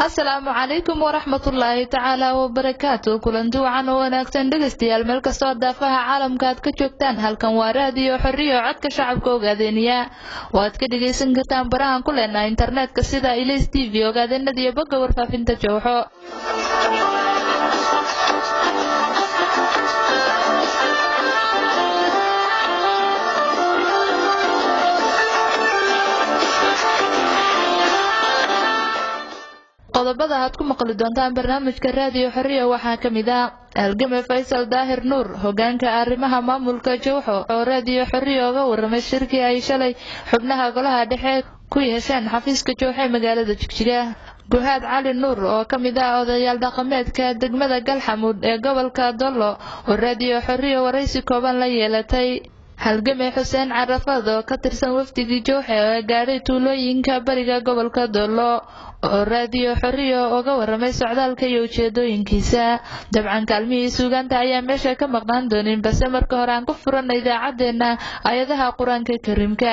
asalaamu calaykum waraxmatullaahi tacaala wabarakaatu kulanti wacan oo wanaagsan dhegaystayaal meel kastoo daafaha caalamka aad ka joogtaan halkan waa raadiyo xorriyo codka shacabka ogaadeeniya oo aad ka dhegaysan kartaan barahan ku leenaha internetka sida ilis t v ogaadeenada iyo bogga warfaafinta jowxo qodobada aad ku maqli doontaan barnaamijka raadiyo xorriya waxaa ka mid ah halgame faysal daahir nuur hogaanka arrimaha maamulka jowxo oo raadiyo xorriya oga waramay shirkii ay shalay xubnaha golaha dhexe ku yeesheen xafiiska jowxe magaalada jigjiga guhaad cali nuur oo ka mid ah odayaal dhaqameedka degmada galxamuud ee gobolka dollo oo raadiyo xorriya waraysi kooban la yeelatay halgame xuseen carafad oo ka tirsan wafdigii jowxe ee gaadhay tuulooyinka bariga gobolka dollo oo raadiyo xorriya oga waramay socdaalka iyo ujeedooyinkiisa dabcan kaalmihii suugaanta ayaa meesha ka maqnaan doonin balse marka hore aan ku furanna idaacaddeenna ayadaha qur-aanka kariimka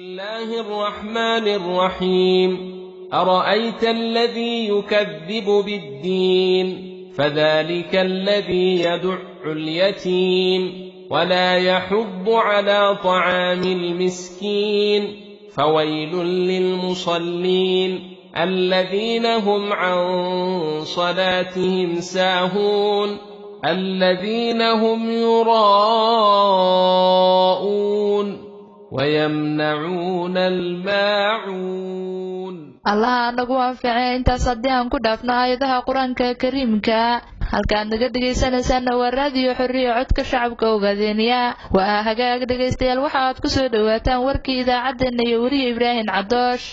أرأيت الذي يكذب بالدين فذلك الذي يدع اليتيم ولا يحض على طعام المسكين فويل للمصلين الذين هم عن صلاتهم ساهون الذين هم يراءون ويمنعون الماعون allaha nagu anficee intaas haddii aan ku dhaafno aayadaha qur-aanka kariimka halkaad naga dhegaysanaysaana waa raadiyo xorriya codka shacabka ogaadeeniya waa hagaag dhegaystayaal waxa aad ku soo dhowaataan warkii idaacaddeenna iyo weriya ibraahim cadoosh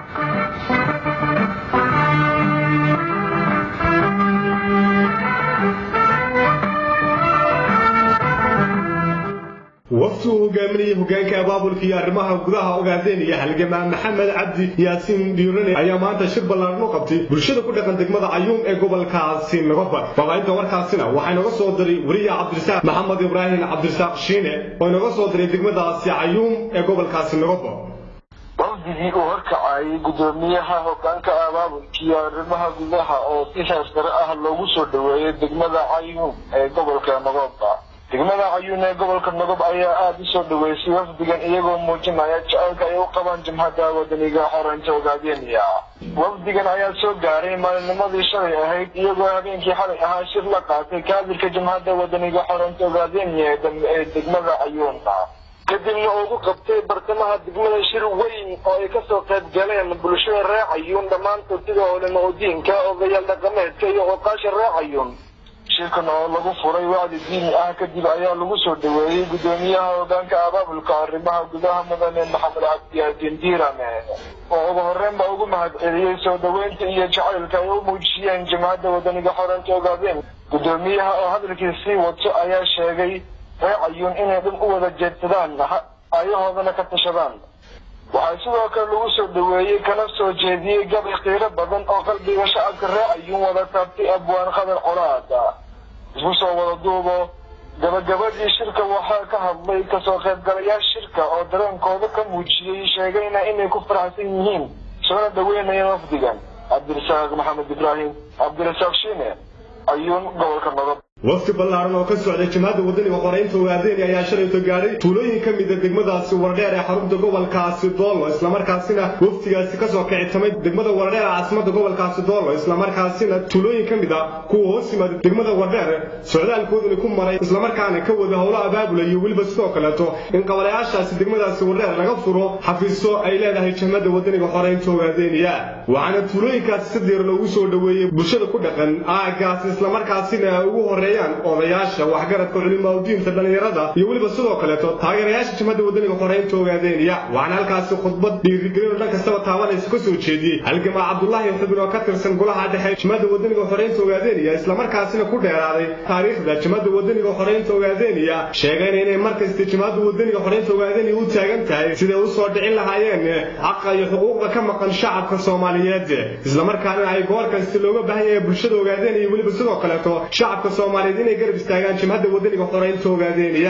wafti uu hogaaminayay hogaanka abaabulka iyo arrimaha gudaha ogaadeen iyo halgamaa maxamed cabdi yaasiin dhiirane ayaa maanta shir ballaaran u qabtay bulshada ku dhaqan degmada cayuum ee gobolkaasi nagofar baabainta warkaasina waxaa inooga soo diray weriya cabdirasaaq maxamed ibraahim cabdirasaaq shiine oo inooga soo diray degmadaasi cayuum ee gobolkaasi nagofar wafdigii uu horkacayay gudoomiyaha hogaanka abaabulka iyo arrimaha gudaha oo si heestare ah loogu soo dhoweeyay degmada cayuum ee gobolka nagoba degmada cayuun ee gobolka nagob ayaa aada u soo dhaweysay wafdigan iyagoo muujinaya jaceylka ay u qabaan jimhadda wadaniga xoreynta ogaadeniya wafdigan ayaa soo gaaray maalinimadii shalay ahayd iyagoo habeenkii xalay ahaa shir la qaatay kaadirka jimhadda wadaniga xoreynta ogaadeniya ee degmada cayuuna kadibna ugu qabtay bartamaha degmada shir weyn oo ay kasoo qayb galeen bulshada reer cayuun dhammaantood sida olama udiinka odayaal dhaqameedka iyo oqaasha reer cayuun shirkan oo lagu furay wacdi diini ah kadib ayaa lagu soo dhaweeyey gudoomiyaha hogaanka abaabulka arrimaha gudaha mudane maxamed cabdiyaasiin diirame oo ugu horreyn ba ugu mahad celiyey soo dhaweynta iyo jacaylka ay u muujiyeen jamacadda wadaniga xoreynta ogaadeen gudoomiyaha oo hadalkiisii wato ayaa sheegay reer cayuun inay dhan u wada jeedsadaan ayahoodana ka tashadaan waxaa sidoo kale lagu soo dhaweeyey kana soo jeediyey gabay qiiro badan oo qalbiga shacabka reer cayuun wada taabtay abwaan qadar colaada isku soo wada duubo gabagabadii shirka waxaa ka hadlay kasoo qaybgalayaal shirka oo dareenkooda ka muujiyey sheegayna inay ku faraxsan yihiin soona dhaweynayaan wafdigan cabdirasaaq maxamed ibraahim cabdirasaaq shiine cayuun gobolka nadob wafti ballaaran oo ka socday jimhadda wadaniga qoreynta ogaadeeni ayaa shalayto gaadhay tuulooyin ka mida degmadaasi wardheer ee xarunta gobolkaasi doollo islamarkaasina waftigaasi kasoo kicitamay degmada wardheer ee caasimada gobolkaasi doollo islamarkaasina tuulooyin ka mid a kuwa hoos yimaada degmada wardheer socdaalkooduna ku maray islamarkaana ka wada howlo abaabula iyo weliba sidoo kaleeto in qabalayaashaasi degmadaasi wardheer laga furo xafiiso ay leedahay jimhadda wadaniga xoreynta ogaadeeniya waxaana tuulooyinkaasi si diir loogu soo dhaweeyey bulshada ku dhaqan aagaasi islamarkaasina ugu horey odayaasha waxgaradka culimaadudiinta dhallinyarada iyo weliba sidoo kaleeto taageerayaasha jimhadda wadaniga xoreynta ogaadeeniya waxaana halkaasi khudbad dhiirigelin oo dhan kastaba taabanaysa ka soo jeediyey halgamaa cabdulaahi xubin oo ka tirsan golaha dhexe jimhadda wadaniga xoreynta ogaadeeniya islamarkaasina ku dheeraaday taariikhda jimhadda wadaniga xoreynta ogaadeeniya sheegayna inay markasta jimhadda wadaniga xoreynta ogaadeeniya u taagan tahay siday u soo dhicin lahaayeen xaqa iyo xuquuqda ka maqan shacabka soomaaliyeed islamarkaana ay goor kasta looga baahan yahay bulshada ogaadeeniya weliba sidoo kaleeto shacabka soomaaliyeed inay garab istaagaan jimhadda wadaniga xoreynta ogaadeeniya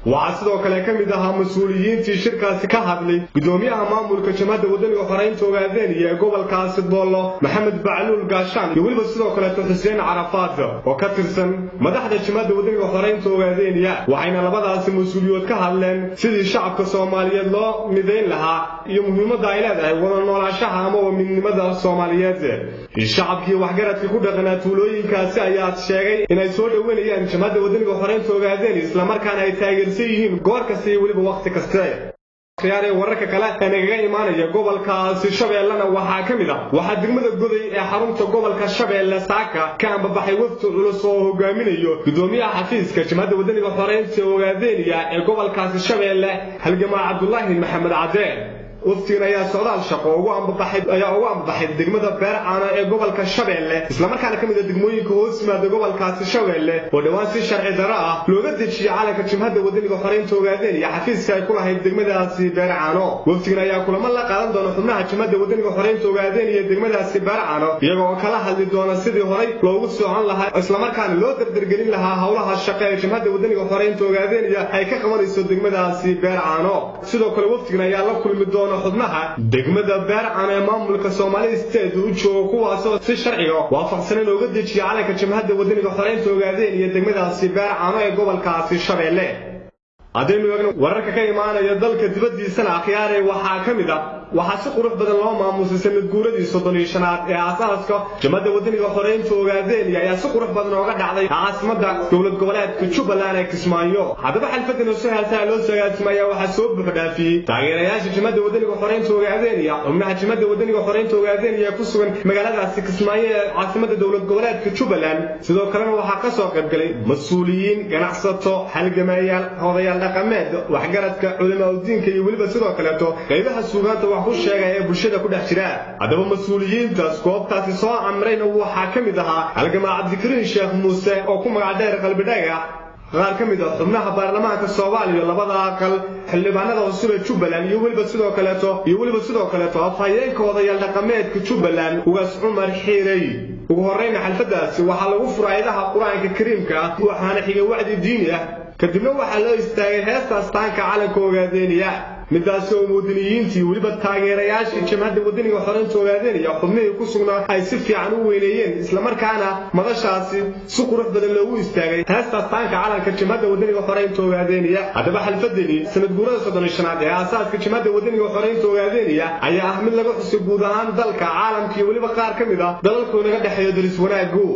waxaa sidoo kale ka mid ahaa mas-uuliyiintii shirkaasi ka hadlay gudoomiyaha maamulka jamhadda wadaniga xoreynta ogaadeenaya ee gobolkaasi boollo maxamed bacluul gaashaan iyo weliba sidoo kaleeto xuseen carafaad oo ka tirsan madaxda jamhadda wadaniga xoreynta ogaadeeniya waxayna labadaasi mas-uuliyood ka hadleen sidii shacabka soomaaliyeed loo midayn lahaa iyo muhiimadda ay leedahay wada noolaashaha amaba midnimada soomaaliyeed shacabkii waxgaradkii ku dhaqanaa tuulooyinkaasi ayaa sheegay inay soo dhoweynayaan jamhadda wadaniga xoreynta ogaadeen islamarkaana ay taageersan yihiin goor kasta iyo weliba wakhti kaste khiyaaree wararka kale ee nagaga imaanaya gobolkaasi shabeellena waxaa ka mid ah waxaa degmada goday ee xarunta gobolka shabeelle saaka ka ambabaxay wafdi culus oo hogaaminayo gudoomiyaha xafiiska jamhadda wadaniga xoreynta ogaadeeniya ee gobolkaasi shabeelle halgamaa cabdulaahi maxamed cadeen waftigan ayaa socdaal shaqo ugu ambabaxay ayaa ugu ambabaxay degmada beercaana ee gobolka shabeelle islamarkaana ka mid ah degmooyinka hoos yimaada gobolkaasi shabeelle oo dhowaan si sharci darro ah looga dejiyey calanka jimhadda wadaniga xoreynta ogaadeen iyo xafiiska ay ku lahayd degmadaasi beercaano waftigan ayaa kulamo la qaadan doona xubnaha jimhadda wadaniga xoreynta ogaadeen iyo degmadaasi beercaano iyaga oo kala hadli doona sidii horay loogu socon lahaa islamarkaana loo dardargelin lahaa howlaha shaqo ee jimhadda wadaniga xoreynta ogaadeen iyo ay ka qabanayso degmadaasi beercaano sidoo kale waftigan ayaa la kulmi doona xubnaha degmada beercan ee maamulka soomaali state u joogo kuwaasoo si sharciga waafaqsanan ooga dejiya calanka jimhadda wadaniga xoreynta ogaadeen iyo degmadaasi beercano ee gobolkaasi shabeelle haddaynu eegno wararka ka imaanaya dalka dibaddiisana akhyaarey waxaa ka mid ah waxaa si qurux badan loo maamusay sanad guuradii soddon iyo shanaad ee aasaaska jamhadda wadaniga xoreynta ogaadeeniya ayaa si qurux badan ooga dhacday caasimadda dowlad goboleedka jubbaland ee kismaayo haddaba xalfadan oo si heesaa loo sagaasimaya waxaa soo buuxdhaafiyey taageerayaasha jamhadda wadaniga xoreynta ogaadeeniya xubnaha jamhadda wadaniga xoreynta ogaadeeniya ee ku sugan magaaladaasi kismaayo ee caasimadda dowlad goboleedka jubbaland sidoo kalena waxaa ka soo qaybgalay mas-uuliyiin ganacsato halgamayaal odayaal dhaqameed waxgaradka culimaadudiinka iyo weliba sidoo kaleeto qaybaha suugaanta wax ku sheega ee bulshada ku dhex jira haddaba mas-uuliyiintaas goobtaasi soo amrayna waxaa ka mid ahaa halgamaa cabdikariin sheekh muuse oo ku magac dheer qalbidhaga qaar ka mid ah xubnaha baarlamaanka soomaaliya labada aqal xildhibaanada cusub ee jubbaland iyo weliba sidoo kaleeto iyo weliba sidoo kaleeto afhayeenka odayaal dhaqameedka jubbaland ugaas cumar xiirey ugu horreyna xalfadaasi waxaa lagu fura ayadaha qur-aanka kariimka ah waxaana xigay wacdi diini ah kadibna waxaa loo istaagay heesta astaanka calanka ogaadeeniya midaasi oo muwadiniyiintii weliba taageerayaashii jamhadda wadaniga xoreynta ogaadeeniya xubnihii ku sugnaa ay si fiican u weyneeyeen islamarkaana madashaasi si qurux badan loogu istaagay heesta astaanka calanka jamhadda wadaniga xoreynta ogaadeeniya haddaba xalfadani sanad guurada soddon iyo shanaad ee aasaaska jamhadda wadaniga xoreynta ogaadeeniya ayaa ah mid laga xusay guud ahaan dalka caalamka iyo weliba qaar ka mid ah dalalkoo naga dhexeeyo daris wanaagu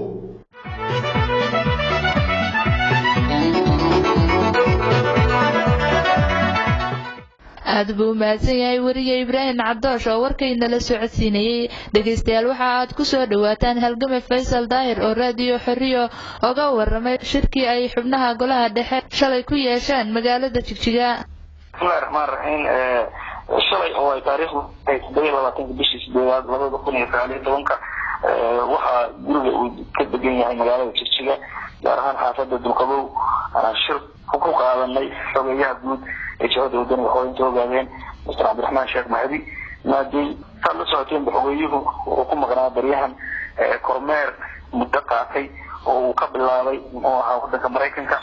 aad buu u mahadsan yahay weriye ibraahim cabdoosh oo warkaynala socodsiinayey dhegaystayaal waxa aad ku soo dhowaataan halgame faysal daahir oo raadiyo xorriyo oga warramay shirkii ay xubnaha golaha dhexe shalay ku yeesheen magaalada jigjiga bismillahi raxmaan raxiim shalay oo ay taariikhdu tahay toddobiyo labaatanka bishii sideedaad labada kun iyo sagaal iyo tobanka waxaa guriga uu ka degan yahay magaalada jigjiga gaar ahaan xaafada dulqabow anaa shir ku qaadanay xogeeyaha guud ee jabhada wadaniga xoreynta ogaadeen mister cabdiraxmaan sheekh mahdi maadey saad la socoteenba xogeeyuhu wuxuu ku maqnaa baryahan kormeer muddo qaatay oo uu ka bilaabay muxuu ahaa wadanka maraykanka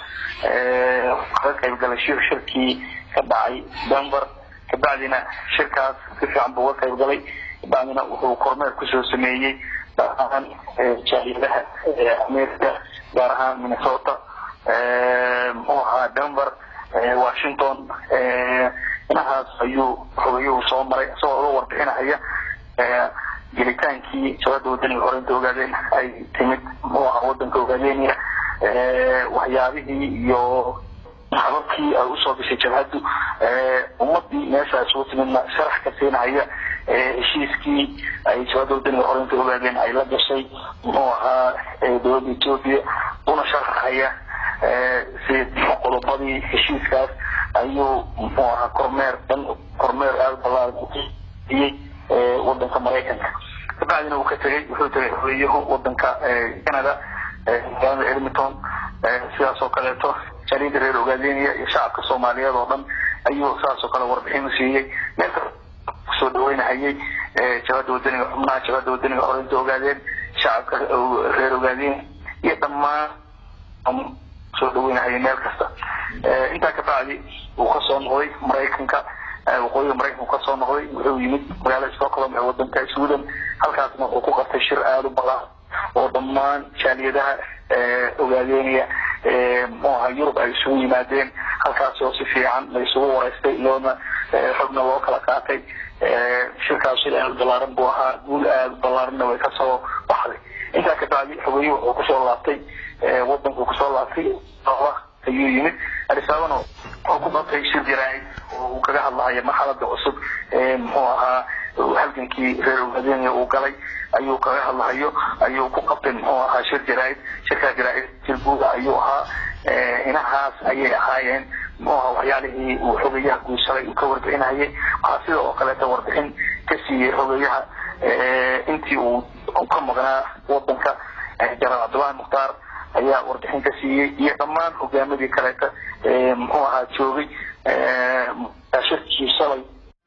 ka qaybgalasho shirkii ka dhacay denver kabacdina shirkaas si fiican buu uga qaybgalay kabacdina wuxuu kormeer kusoo sameeyey dhammaan jaaliyadaha america gaar ahaan minnesota muxuu ahaa denver washington inahaas ayuu xogeeyuhu soo maray isagoo uga warbixinahaya gelitaankii jabada wadaniga horeynta ogaadeen ay timid muxuu ahaa wadanka ogaadeenaya waxyaabihii iyo hababkii ay usoo gashay jabhaddu ummadii meesha isugu timidna sharax ka siinahaya heshiiskii ay jabada wadaniga horeynta ogaadeen ay la gashay muxuu ahaa dowladda etoobiya una sharaxaya si qodobadii heshiiskaas ayuu muxuu ahaa kormeer dhan kormeer aada ballaaran uiyey wadanka maraykanka kabacdina uu ka tegay wuxuu tegay xogeeyahu wadanka canada magaalada edmonton sidaas oo kaleeto jariida reer ogaadeniya iyo shacabka soomaaliyeed oo dhan ayuu sidaas oo kale warbixin u siiyey meel kusoo dhaweynahayay jabada wadaniga xubnaha jabada wadaniga horeynta ogaadeen shacabka reer ogaadeen iyo dhammaan soo dhaweynahaya meel kasta intaa ka bacdi uu kasoo noqday maraykanka waqooyiga maraykanku kasoo noqday wuxuu yimid magaalada stockholm ee wadanka sweden halkaasna wuxuu ku qabtay shir aada u balaaran oo dhammaan jaaliyadaha ogaadeynaya muxuu ahaa yurub ay isugu yimaadeen halkaas oo si fiican la isugu wareystay loona xogna loo kala qaatay shirkaas shir aada balaaran buu ahaa guul aada balaaranna way kasoo baxday intaa ka bacdi xogeeye wuxuu kusoo laabtay wadankuu kusoo laabtay ayuu yimid arisaabana oo ku qabtay shir jaraa'id oo uu kaga hadlahayo marxalada cusub muxuu ahaa halgankii reer ogaadenya uu galay ayuu kaga hadlahayo ayuu ku qabtay muxuu ahaa shir jaraa'id shirkaa jaraa'id jirbuuga ayuu ahaa inahaas ayay ahaayeen muxuu ahaa waxyaalihii uu xogeyaha guursaday uu ka warbixinayay waxaa sida oo kaleeta warbixin ka siiyey xogeyaha intii uu ka maqnaa wadanka janaal cabdullahi mukhtaar ayaa warbixin ka siiyey iyo dhammaan hogaamadii kaleeta muxuu ahaa joogay shirkii shalay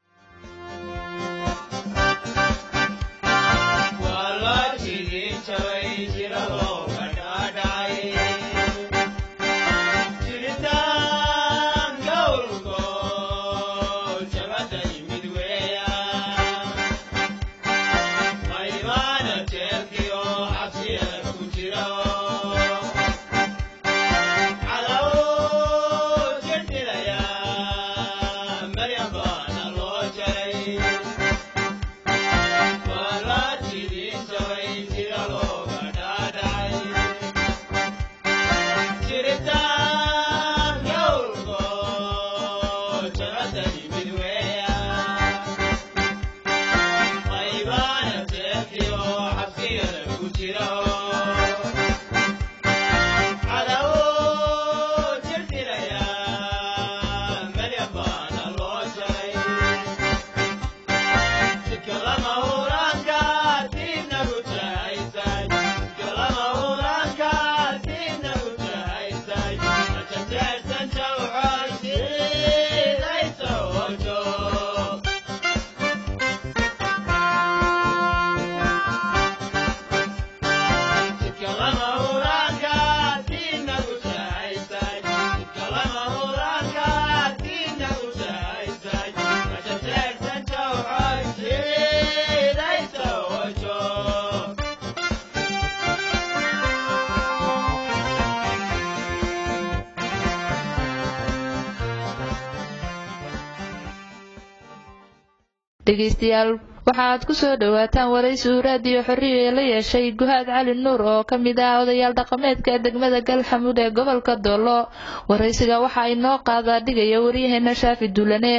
dhegeystayaal waxaaad ku soo dhowaataan waraysi uu raadiyo xorriya ee la yeeshay guhaad cali nuur oo ka mid ah odayaal dhaqameedka degmada galxamuud ee gobolka doolo waraysiga waxaa inoo qaadaa dhigaya waryaheena shaafi duulane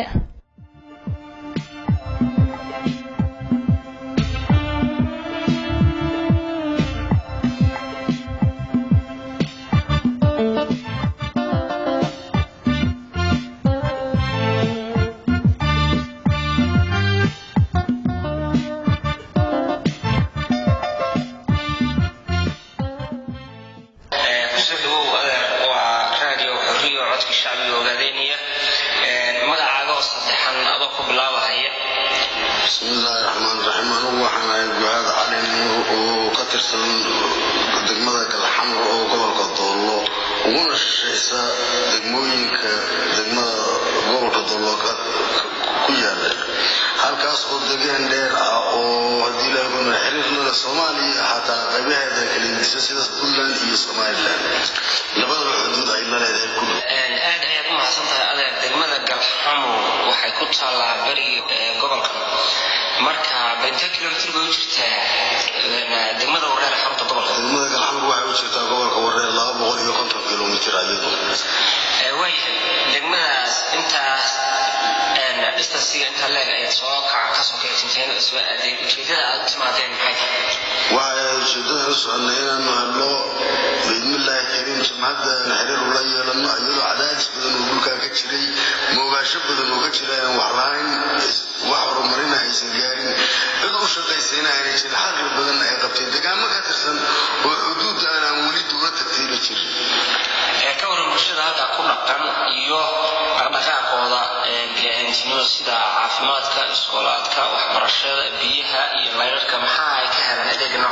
degmada galxamar oo gobolka doollo uguna shishaysa degmooyinka degmada gobolka doollo ku yaala halkaas oo degaan dheer ah oo haddii laaguna xiriirnada soomaaliya xataa qaybaheeda kalidisa sida puntland iyo somaliland labadaba xuduud ay la leedahay ku aad ayaad u mahadsantahay adeer degmada galxamo waxay ku taallaa beriga gobolka marka benta kilomitr bay u jirtaa degmada wareer xarunta gobolka degmada galxamar waxay u jirtaa gobolka wareer laba boqol iyo konton kilomitr ayadu waayahay degmadaas intaas distansiga intaa leeg ayaad soo kaca kasoo kactinteen ujeedada aad u timaadeen maxay waxay ujeedada u soconnay inaanu helno biidmillaahi kariim jimcaddan xiriir ula yeelano iyadoo cadaadis badan oo dhulkaa ka jiray moogaasho badan oo ka jira aan wax lahayn wax horumarina aysan gaarin cid u shaqaysayna aanay jirin xaqli badan ay qabteen degaamo ka tirsan oo xuduud aanaan weli dowla tagtiiri jirin ka waran bulshada halkaa ku dhaqan iyo dhaqdhaqaaqooda bini'aadamtinimada sida caafimaadka iskoolaadka waxbarashada biyaha iyo layrarka maxaa ay ka helaan adeega noocaas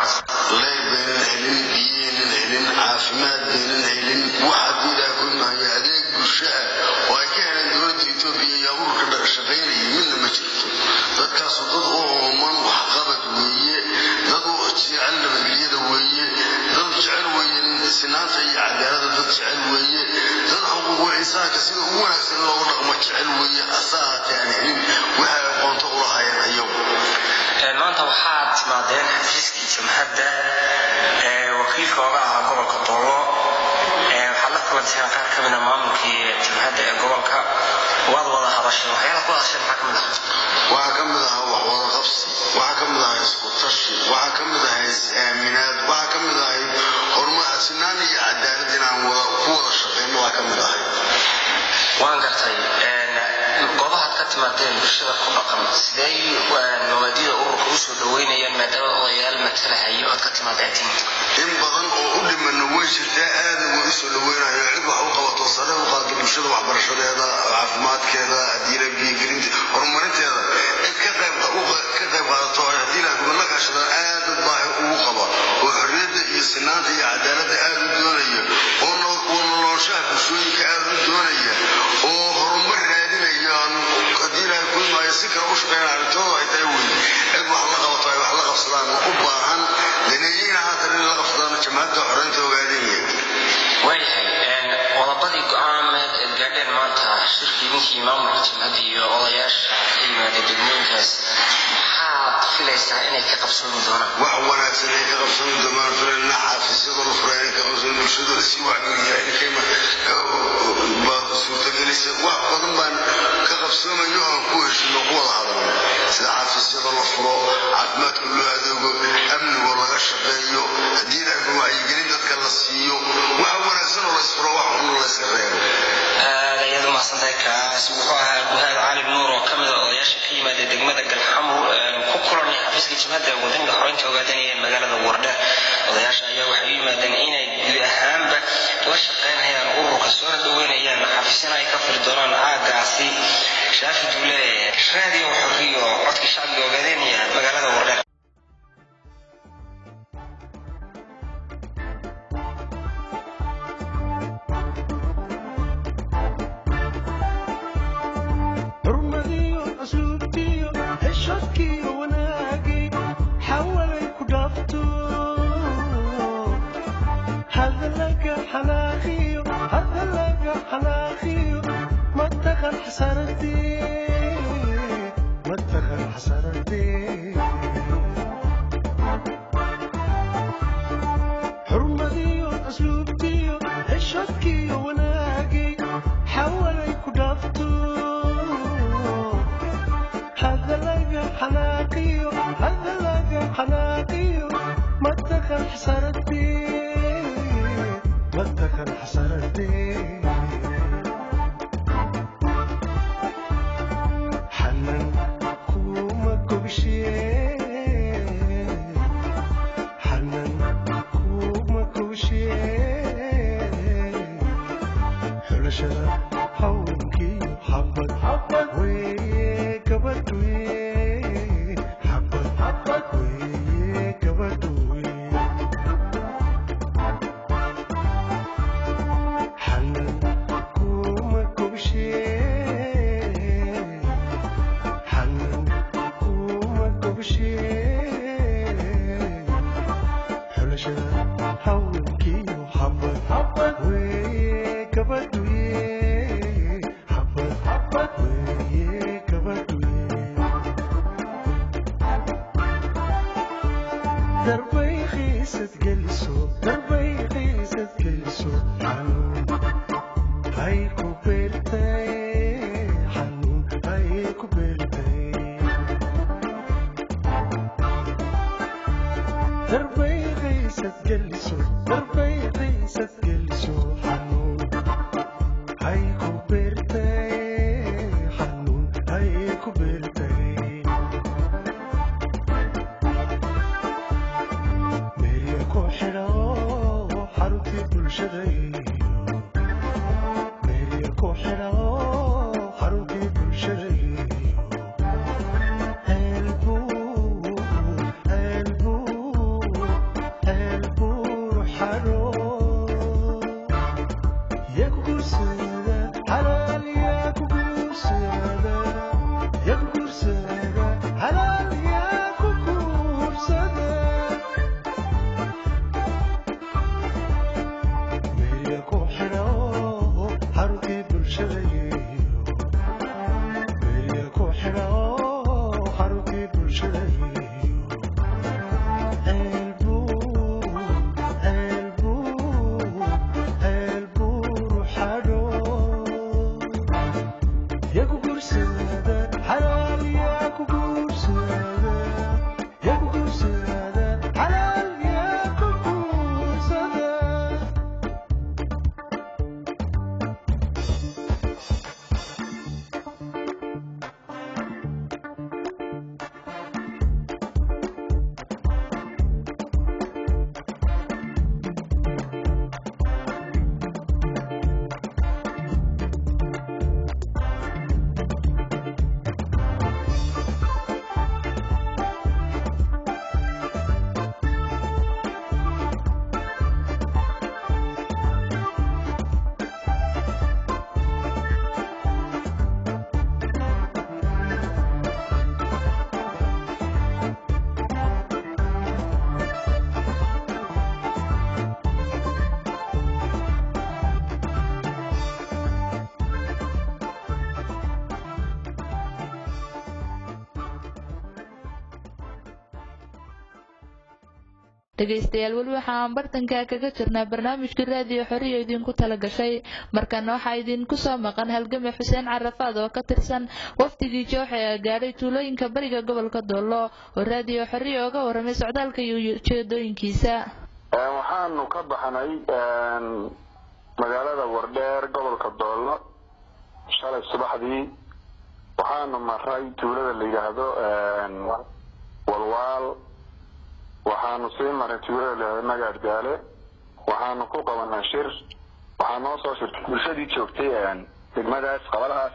leyr baynan helin biyaynan helin caafimaad baynan helin wax haddii ilaah ku maayo adeeg bulsho ah oo ay ka heleen dowladda etoobiya iyo ururka shaqaynaya midna ma jirto dadkaasu dad u ooman waxqabad weeye dad u jecel nabadgelyada weeye dad jecel weeye sinaanta iyo cadaalada dad jecel weeye dad xuquuqul insaanka sida ugu wanaagsan loogu dhaqmo jecel weeye hase ahaatee aan helin waxay aqoonto u lahaayeen ayagu maanta waxaad timaadeen xafiiskii jamhadda ee wakiilka oga ahaa gobolka doolo waxaad la kulanteen qaar ka mida maamulkii jamhadda ee gobolka waad wada hadasheen waxyaala ku hadasheen maxaa ka mid ah waxaa ka mid ahaa wax wada qabsi waxaa ka mid ahaa isku tashi waxaa ka mid ahaa is-aaminaad waxaa ka mid ahay horumar sinaan iyo cadaalad inaan wada ku wada shaqayno waa ka mid ahay waan gartay goobahaad ka timaadeen bulshada ku dhaqan sidee mabaadida ururka usoo dhaweynayaan maadaama odayaal matalahayo ood ka timaadeen in badan oo u dhimana way jirtaa aada way usoo dhaweynayo cid wax u qabato sare u qaado bulshada waxbarashadeeda caafimaadkeeda hadiila biyogelinta horumarinteeda cid ka qayb ka qayb qaadato haddii la gobol la kaashada aad dad baahi ugu qaba oo xorriyadda iyo sinaanta iyo cadaaladda aada u doonaya oo noloshaha bulshooyinka aada u doonaya oo horumar raadinayaan haddii ilaahay kulmaayo si kale u shaqeynaya arrintooda ay tahay weyn cid wax la qabato ay wax la qabsadaan u baahan daneeyina haatan in la qabsadaan jamaacadda xoreynta ogaadinaya waayahay qodobadii go-aaneed eed gaadheen maanta shirkii ninkii maamulka jamhadda iyo odayaasha ka yimaada degmooyinkaas maxaad filaysaa inay ka qabsoomi doonaan wax wanaagsan ay ka qabsoomi doonaan filayna xaafisyada la furay inay ka qabsoomi bulshada si wacyigeliyakayma suurtagelisa wax badan baan ka qabsoomayo aan ku heshino ku wada hadalno sida xaafisyada la furo caafimaadka loo adeego amnigoo laga shaqeeyo haddii ilaahay wacyigelin dadka la siiyo wax wanaagsan oo laysfuro wax xun layska reebo aad ayaad u mahadsantahay kaas wuxuu ahaa guhaad cali nuur oo ka mid a odayaasha ka yimaada degmada galxamur ku kulanay xafiiska jimhadda wadaniga xoreynta ogaadanaya ee magaalada wardheer odayaasha ayaa waxay u yimaadeen inay guud ahaanba la shaqaynayaan ururka soona dhaweynayaan xafiisyana ay ka firi doonaan aagaasi shaafi duule raadiyo xorriyo codka shacbiga ogaadanaya magaalada wardheer dhegaystayaal weli waxa aan bartanka kaga jirnaa barnaamijka raadiyo xoriya idinku tala gashay markana waxaa idinku soo maqan halgame xuseen carafaad oo ka tirsan wafdigii jooxe ee gaadhay tuulooyinka bariga gobolka doollo oo raadiyo xoriya oga warramay socdaalka iyo ujeedooyinkiisa waxaanu ka baxnay magaalada wardheer gobolka doollo shalay subaxdii waxaanu maray tuulada la yidhaahdo walwaal waxaanu sii maray tuulada la yidhahdo nagaadgaale waxaanu ku qabanay shir waxaa noo soo shirtay bulshadii joogtay degmadaas qabalahaas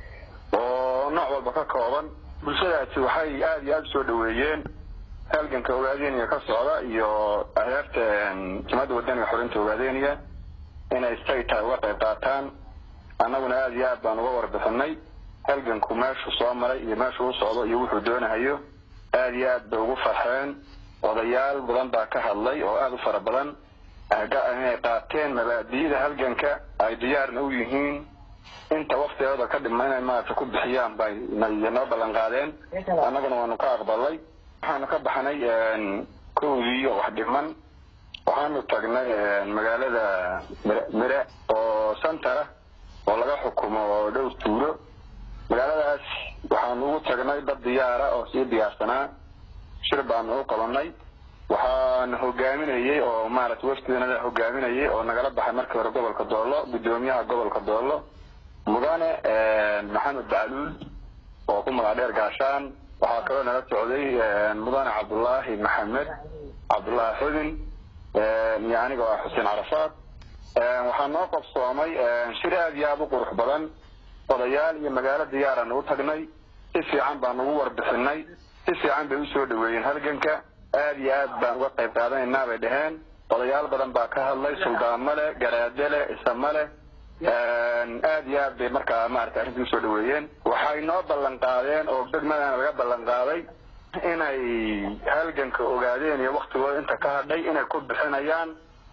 oo nooc walba ka kooban bulshadaasi waxay aada iyo aada usoo dhaweeyeen halganka ogaadeniya ka socda iyo ahyaarta jimada wadaniga xorinta ogaadeniya inay stayta uga qayb qaataan annaguna aada iyo aad baan uga warbixinay halganku meeshuu soo maray iyo meeshuu u socdo iyo wuxuu doonahayo aada iyo aad bay ugu farxeen odayaal badan baa ka hadlay oo aada u fara badan inay qaateen mabaadi'da halganka ay diyaarna u yihiin inta waktigooda ka dhima inay maarata ku bixiyaan bay noo ballan qaadeen annaguna waanu ka aqbalay waxaanu ka baxnay kowdii oo wax dhiman waxaanu tagnay magaalada mire oo santara oo laga xukumo oo dhowr tuulo magaaladaas waxaanu ugu tagnay dad diyaara oo sii diyaarsanaa shir baanu u qabanay waxaana hogaaminayey oo maarata waftidanada hogaaminayay oo nagala baxay markii hore gobolka doollo guddoomiyaha gobolka doollo mudane maxamed bacluul oo ku magac dheer gaashaan waxaa kaloo nala socday mudane cabdullaahi maxamed cabdullaahi xudin iyo aniga oo ah xuseen carafaad waxaa noo qabsoomay shir aada iyo aada u qurux badan odayaal iyo magaalo diyaaraan u tagnay si fiican baan ugu warbixinay si fiican bay usoo dhaweeyeen halganka aada iyo aad baan uga qayb qaadanaynaa bay dhaheen odayaal badan baa ka hadlay suldaamo leh garaade leh isamo leh aada iyo aad bay markaa maarata arrintii usoo dhaweeyeen waxay noo ballan qaadeen oo degmadana laga ballan qaaday inay halganka ogaadeen iyo waktigooda inta ka hadhay inay ku bixinayaan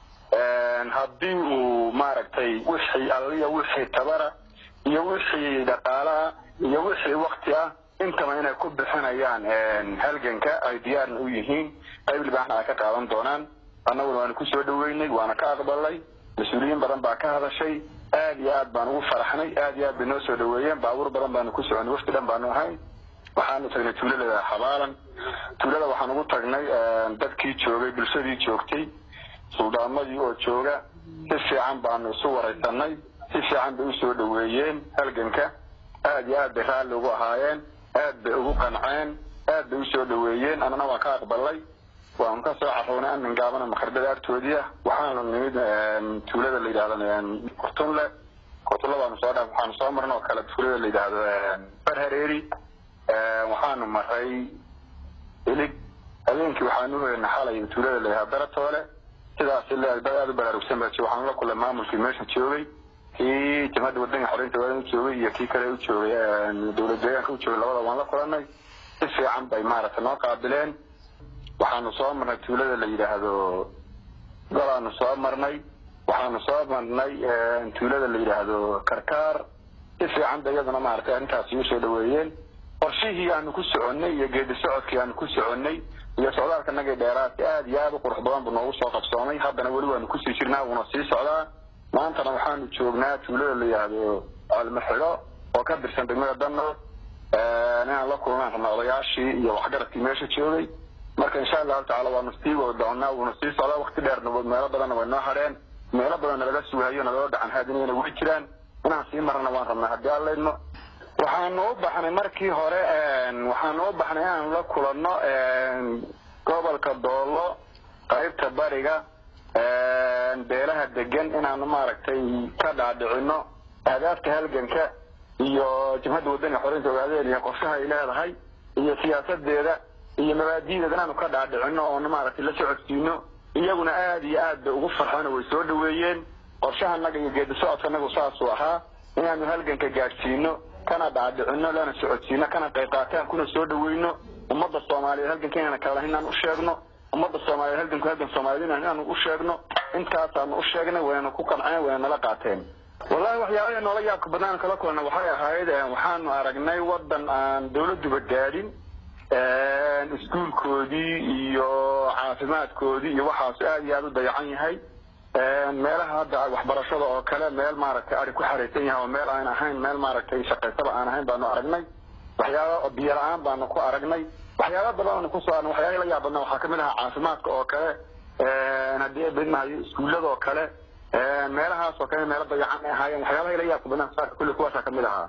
haddii uu maaragtay wixii alliya wixii tabara iyo wixii dhaqaalaha iyo wixii wakti ah intaba inay ku bixinayaan halganka ay diyaarna u yihiin qayb libaaxna ay ka qaadan doonaan annaguna waanu kusoo dhaweynay waana ka aqbalay mas-uuliyiin badan baa ka hadashay aada iyo aad baan ugu faraxnay aada iyo aad bay noo soo dhaweeyeen baabuur badan baanu ku soconay wafti dhan baanu ahayn waxaanu tagnay tuulada xabaalan tuulada waxaan ugu tagnay dadkii joogay bulshadii joogtay suldaamadii oo jooga si fiican baanu isu waraysanay si fiican bay usoo dhaweeyeen halganka aada iyo aad bay raalli ugu ahaayeen aad bay ugu qanceen aad bay usoo dhaweeyeen annana waan ka aqbalay waanu ka soo carownay amin gaabana makarbada agtoodii ah waxaanu nimid tuulada la yidhahdo kurtunle kurtunle baanu soo dha waxaanu soo marnay oo kale tuulada la yidhaahdo barhareeri waxaanu maray ilig habeenkii waxaanu uhoynay xalay tuulada la yidhahdo daratoole sidaas dad aada u baraarugsan baa jooga waxaanu la kulay maamulkii meesha joogay kii jamhadda wadanka xoreynta waadan u joogay iyo kii kale u joogay dowlad deegaanka u joogay labada waan la kulanay si fiican bay maaragtay noo qaabileen waxaanu soo marnay tuulada la yidhaahdo golaanu soo marnay waxaanu soo marnay tuulada la yidhaahdo karkaar si fiican bay iyaduna maaragtay arrintaasi usoo dhaweeyeen qorshihii aanu ku soconnay iyo geedi socodkii aanu ku soconnay iyo socdaalka nagii dheeraadka aada iyo aada u qurux badan buu noogu soo qabsoomay haddana weli waanu kusii jirnaa wuuna sii socdaa maantana waxaanu joognaa tuulada la yidhaahdo almaxido oo ka tirsan degmada danood inaan la kulnaan rabna odayaashii iyo waxgaradkii meesha joogay marka insha allahu tacala waanu sii wada doonaa wuuna sii socdaa wakti dheerna meelo badanna way noo hadheen meelo badanna laga sugahayo naloo dhacan haadinayna way jiraan inaan sii marna waan rabnaa haddii aan leydno waxaanu u baxnay markii hore waxaanu u baxnay inaan la kulanno gobolka doollo qaybta bariga beelaha degan inaanu maaragtay ka dhaadhicino ahdaafta halganka iyo jabhadda wadaniga xoreynta ogaadeen iyo qorshaha ay leedahay iyo siyaasadeeda iyo mabaadi'deeda inaanu ka dhaadhicino oonu maaragtay la socodsiino iyaguna aada iyo aad bay ugu farxeen oo way soo dhaweeyeen qorshahanaga iyo geedi socodkanagu saasuu ahaa inaanu halganka gaadhsiino kana dhaadhicino lana socodsiino kana qayb qaataan kuna soo dhaweyno ummadda soomaaliyeed halganka inaan kala inaan u sheegno ummadda soomaaliyeed halganku halgan soomaaliyeed inaanu u sheegno intaasaanu u sheegnay wayna ku qanceen wayna nala qaateen wallahi waxyaabaha noola yaabka badnaan kala kulana waxay ahayd waxaanu aragnay wadan aan dawladuba gaadhin iskuulkoodii iyo caafimaadkoodii iyo waxaas aad iyo aad u dayacan yahay meelaha hadda waxbarashada oo kale meel maaragtay ari ku xaraysan yahay oo meel aan ahayn meel maaragtay shaqaysaba aan ahayn baanu aragnay waxyaaba biyo la-aan baanu ku aragnay waxyaaba badan aanu kusoo aragnay waxyaaba la yaab badnaa waxaa kamid ahaa caafimaadka oo kale haddii bidmahayo iskuullada oo kale meelahaas oo kale meelo dayacan ay ahaayeen waxyaabaha la yaabka badnaa saaka kulli kuwaasaa kamid ahaa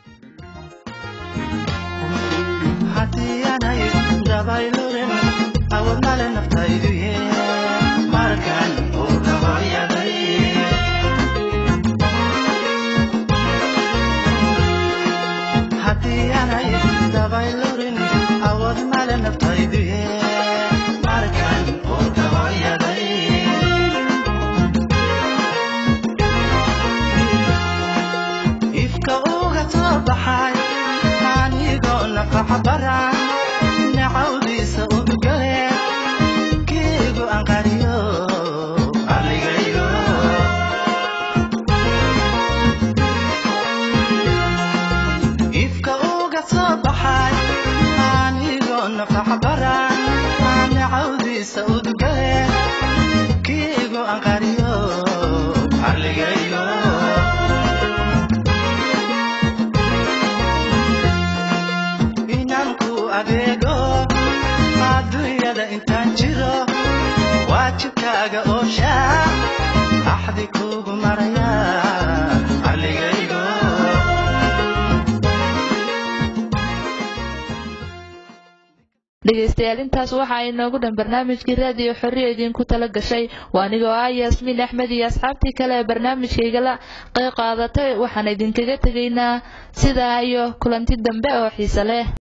haddii aanay dabaylurin awood male naftaydu ye markan uu dabayaday haddii aanay dabaylurin awood male naftaydu ye markan uu dabayaday ifka uga soo baxay anigoo nafaxa baran nacawdiisa udugale keegu aan qariyo aligaygo ifka uga soo baxay anigoo nafaxa baran nacawdiisa udugale keegu aan qariyo aligaygo inanku adeego adduunyada intaan jiro waajibkaaga oosha axdi kuugu maraya aligaygo dhegaystayaal intaas waxa ay noogu dhan barnaamijkii raadiyo xorriya idinku tala gashay waa anigoo ah yaasmiin axmed iyo asxaabtii kale ee barnaamijkaygala qayb qaadatay waxaan idinkaga tegaynaa sidaa iyo kulanti dambe oo xiise leh